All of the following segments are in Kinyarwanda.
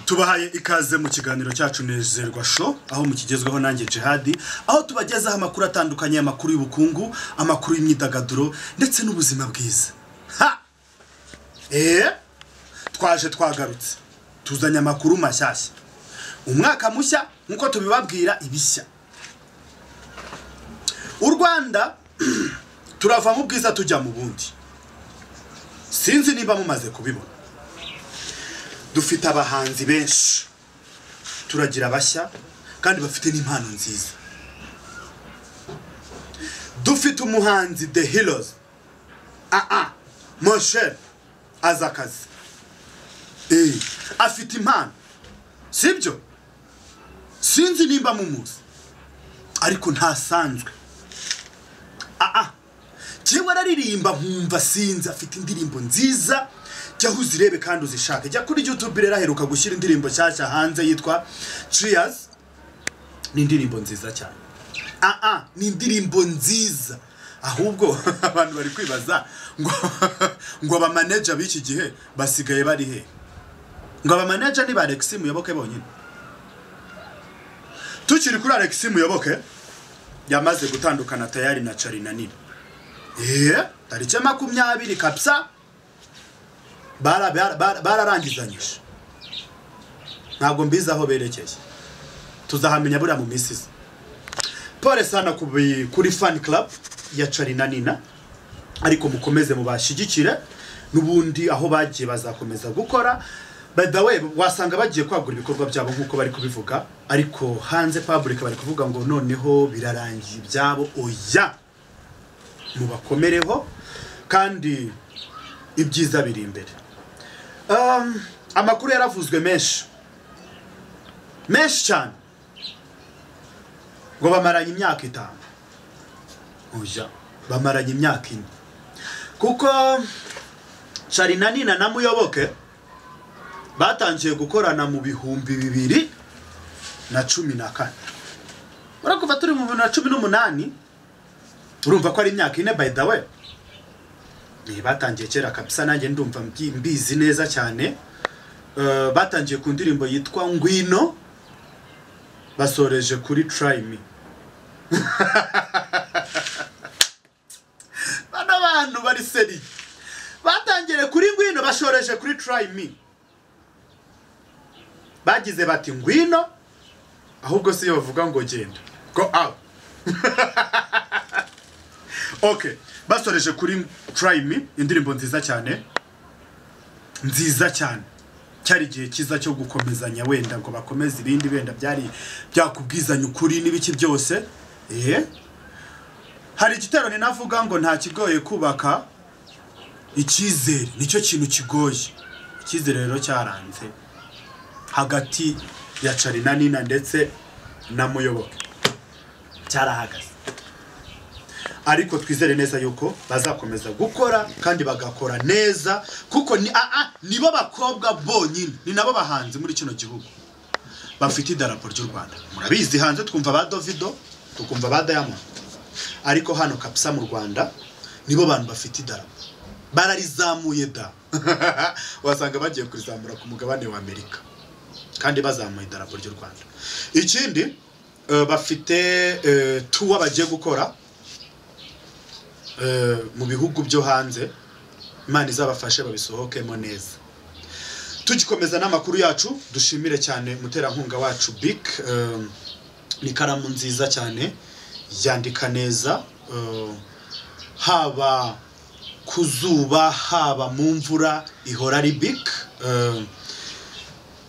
tubahaye ikaze mu kiganiro cyacu nezerwa show aho mukigezweho nanjye jihadi aho tubagezaho amakuru atandukanye amakuru y'ubukungu amakuru y'imyidagaduro ndetse n'ubuzima bwiza ha eee twaje twagarutse tuzanye amakuru mashyashya umwaka mushya nk'uko tubibabwira ibishya u rwanda turava mu bwiza tujya mu bundi sinzi niba mumaze kubibona dufite abahanzi benshi turagira bashya kandi bafite n'impano nziza dufite umuhanzi the heroes aa moshe azi akazi Eh, afite impano sibyo sinzi nimba mumuzi ariko ntasanzwe aa njyewe araririmba nkumva sinzi afite indirimbo nziza jya aho uzirebe kandi uzishake jya kuri youtube rero aheruka gushyira indirimbo nshyashya hanze yitwa ciyazi ni indirimbo nziza cyane aa ni indirimbo nziza ahubwo abantu bari kwibaza ngo ngo abamaneja b'iki gihe basigaye bari he ngo abamaneja ni ba alexi muyoboke bonyine tukiri kuri alexi muyoboke yamaze gutandukana tayari na carina nini eee tariki ya makumyabiri kabisa bara- bara- bara- bararangizanyije ntabwo mbizi aho berekeye tuzahamenya buriya mu minsi iza pole sana ku bi- kuri fani club ya carina nina ariko mukomeze mubashyigikire n'ubundi aho bagiye bazakomeza gukora by the way wasanga bagiye kwagura ibikorwa byabo nk'uko bari kubivuga ariko hanze public bari kuvuga ngo noneho birarangiye ibyabo oya mubakomereho kandi ibyiza biri imbere Um, amakuru yaravuzwe menshi menshi cyane ngo bamaranye imyaka itanu oya bamaranye imyaka ine kuko carina nina na muyoboke batangiye gukorana mu bihumbi bibiri na cumi na kane urabona kuva turi mu bihumbi bibiri na cumi n'umunani urumva ko ari imyaka ine by the way Eh, batangiye kera kabisa nanjye ndumva mbi- mbizi neza cyane Eh, batangiye ku ndirimbo yitwa ngwino basoreje kuri try me bano bantu bari seri batangire kuri ngwino bashoreje kuri try me bagize bati ngwino ahubwo si yo bavuga ngo genda go out okay basoreje kuri try me indirimbo nziza cyane nziza cyane cyari igihe cyiza cyo gukomezanya wenda ngo bakomeze ibindi wenda byari byakubwizanya ukuri n'ibiki byose eh hari igitero ninavuga ngo nta kigoye kubaka icyizere nicyo kintu kigoye icyizere rero cyaranze hagati ya carina nina ndetse na muyoboke cyarahagaze ariko twizere neza yuko bazakomeza gukora kandi bagakora neza kuko ni aa nibo bakobwa bonyine ni nabo bahanzi muri kino gihugu bafite idarapo ry'u rwanda murabizi hanze twumva ba dovido tukumva ba diamond ariko hano kabisa mu rwanda nibo bantu bafite idarapo bararizamuye da wasanga bagiye kurizamura ku mugabane wa amerika kandi bazamuye idarapo ry'u rwanda ikindi eh, bafite eh, tuwa bagiye gukora eh, mu bihugu byo hanze imana izabafashe babisohokemo neza tugikomeza n'amakuru yacu dushimire cyane umuterankunga wacu bik eh, ni ikaramu nziza cyane yandika neza eh, haba ku zuba haba mu mvura ihora ari bik eh,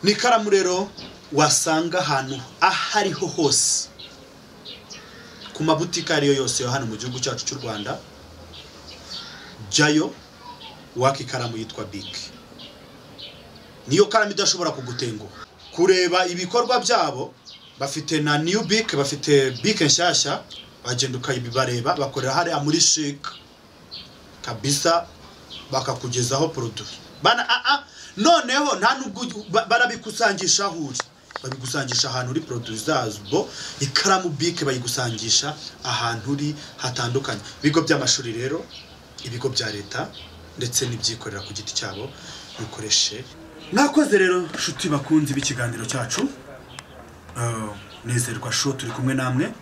ni ikaramu rero wasanga ahantu aho ariho hose ku mabutike ariyo yose yo hano mu gihugu cyacu cy'u rwanda jyayo waka ikaramu yitwa big niyo karamu idashobora kugutenguha kureba ibikorwa byabo bafite na new big bafite big nshyashya wagenda ukayibareba bakorera hariya muri shik kabisa bakakugezaho produit bana aa noneho nta nubwo ugi- ba- barabikusangisha aho uri babigusangisha ahantu uri produit zabo ikaramu bike bayigusangisha ahantu uri hatandukanye ibigo by'amashuri rero ibigo bya leta ndetse n'ibyikorera ku giti cyabo bikoreshe mwakoze rero nshuti bakunzi b'ikiganiro cyacu Eh, nezerwa sho turi kumwe namwe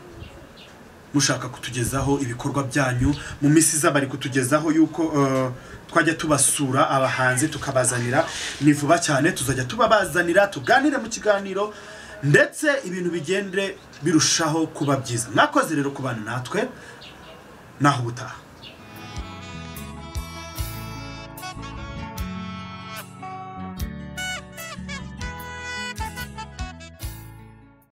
mushaka kutugezaho ibikorwa byanyu mu minsi iza bari kutugezaho yuko eh, twajya tubasura abahanzi tukabazanira ni vuba cyane tuzajya tubabazanira tuganire mu kiganiro ndetse ibintu bigende birushaho kuba byiza mwakoze rero kubana natwe naho ubutaha